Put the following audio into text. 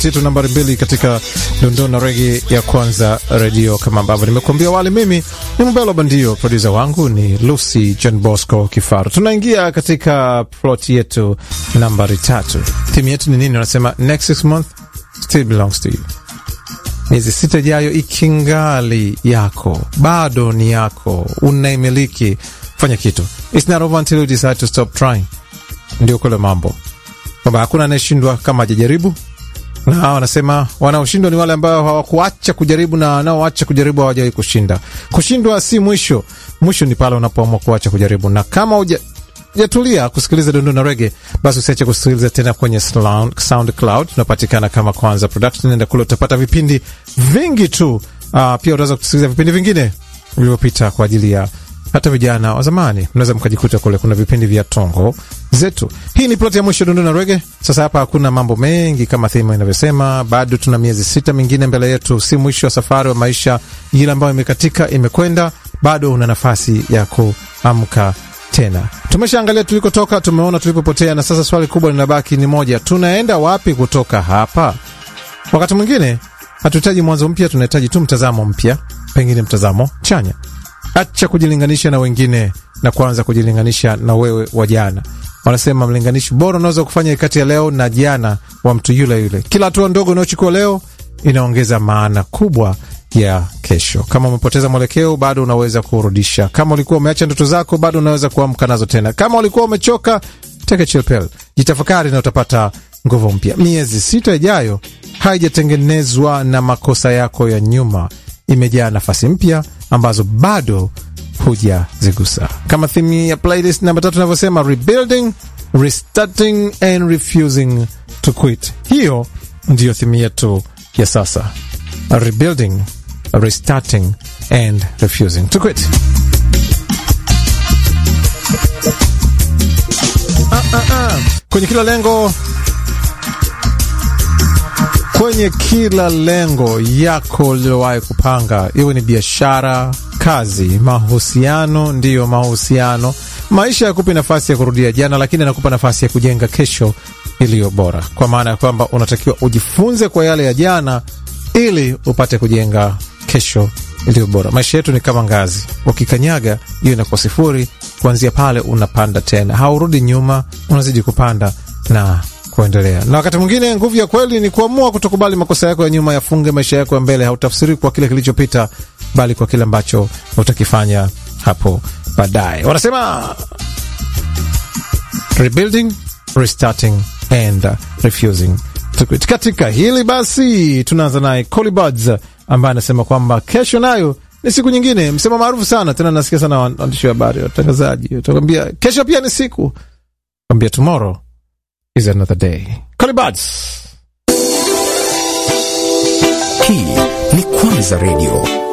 titu nambari mbili katika dondoo na regi ya kwanza redio. Kama ambavyo nimekuambia awali, mimi ni Mbelo Bandio, produsa wangu ni Lucy John Bosco Kifaru. Tunaingia katika plot yetu nambari tatu. Timu yetu ni nini? Wanasema next six month still belongs to you. Miezi sita ijayo ikingali yako, bado ni yako, unaimiliki. Fanya kitu, it's not over until you decide to stop trying. Ndio kule mambo kwamba hakuna anayeshindwa kama hajajaribu, na wanasema wanaoshindwa ni wale ambao hawakuacha kujaribu, na wanaoacha kujaribu hawajawahi kushinda. Kushindwa si mwisho, mwisho ni pale unapoamua kuacha kujaribu. Na kama uja jatulia kusikiliza dundu na rege, basi usiache kusikiliza tena kwenye SoundCloud. Tunapatikana kama Kwanza Production, nenda kule utapata vipindi vingi tu. Uh, pia utaweza kusikiliza vipindi vingine vilivyopita kwa ajili ya hata vijana wa zamani, mnaweza mkajikuta kule. Kuna vipindi vya tongo zetu. Hii ni ploti ya mwisho dundu na rege. Sasa hapa hakuna mambo mengi kama thema inavyosema, bado tuna miezi sita mingine mbele yetu. Si mwisho wa safari wa maisha, ile ambayo imekatika imekwenda, bado una nafasi ya kuamka tena. Tumeshaangalia tulikotoka, tumeona tulipopotea, na sasa swali kubwa linabaki ni moja, tunaenda wapi kutoka hapa? Wakati mwingine hatuhitaji mwanzo mpya, tunahitaji tu mtazamo mpya, pengine mtazamo chanya. Acha kujilinganisha na wengine na kuanza kujilinganisha na wewe wa jana. Wanasema mlinganishi bora unaweza kufanya kati ya leo na jana wa mtu yule yule. Kila hatua ndogo unayochukua leo inaongeza maana kubwa ya kesho. Kama umepoteza mwelekeo, bado unaweza kurudisha. Kama ulikuwa umeacha ndoto zako, bado unaweza kuamka nazo tena. Kama ulikuwa umechoka, take a chill pill, jitafakari na utapata nguvu mpya. Miezi sita ijayo haijatengenezwa na makosa yako ya nyuma, imejaa nafasi mpya ambazo bado hujazigusa. Kama thimu ya playlist namba tatu inavyosema, rebuilding, restarting and refusing to quit. Hiyo ndiyo thimu yetu ya sasa, rebuilding, restarting and refusing to quit. Ah, ah, ah. Kwenye kila lengo kwenye kila lengo yako ulilowahi kupanga, iwe ni biashara, kazi, mahusiano. Ndiyo, mahusiano. Maisha yakupi nafasi ya kurudia jana, lakini anakupa nafasi ya kujenga kesho iliyo bora, kwa maana ya kwamba unatakiwa ujifunze kwa yale ya jana ili upate kujenga kesho iliyo bora. Maisha yetu ni kama ngazi, ukikanyaga hiyo inakuwa sifuri. Kuanzia pale unapanda tena, haurudi nyuma, unazidi kupanda na kuendelea. Na wakati mwingine nguvu ya kweli ni kuamua kutokubali makosa yako ya nyuma yafunge maisha yako ya mbele. Hautafsiri kwa kile kilichopita, bali kwa kile ambacho utakifanya hapo baadaye. Wanasema rebuilding, restarting and refusing to quit. Katika hili basi, tunaanza naye Colibuds ambaye anasema kwamba kesho nayo ni siku nyingine. Msemo maarufu sana tena, nasikia sana waandishi wa habari, watangazaji watakwambia kesho pia ni siku, kwambia tomorrow is another day. Colibuds. Hii ni Kwanza Radio.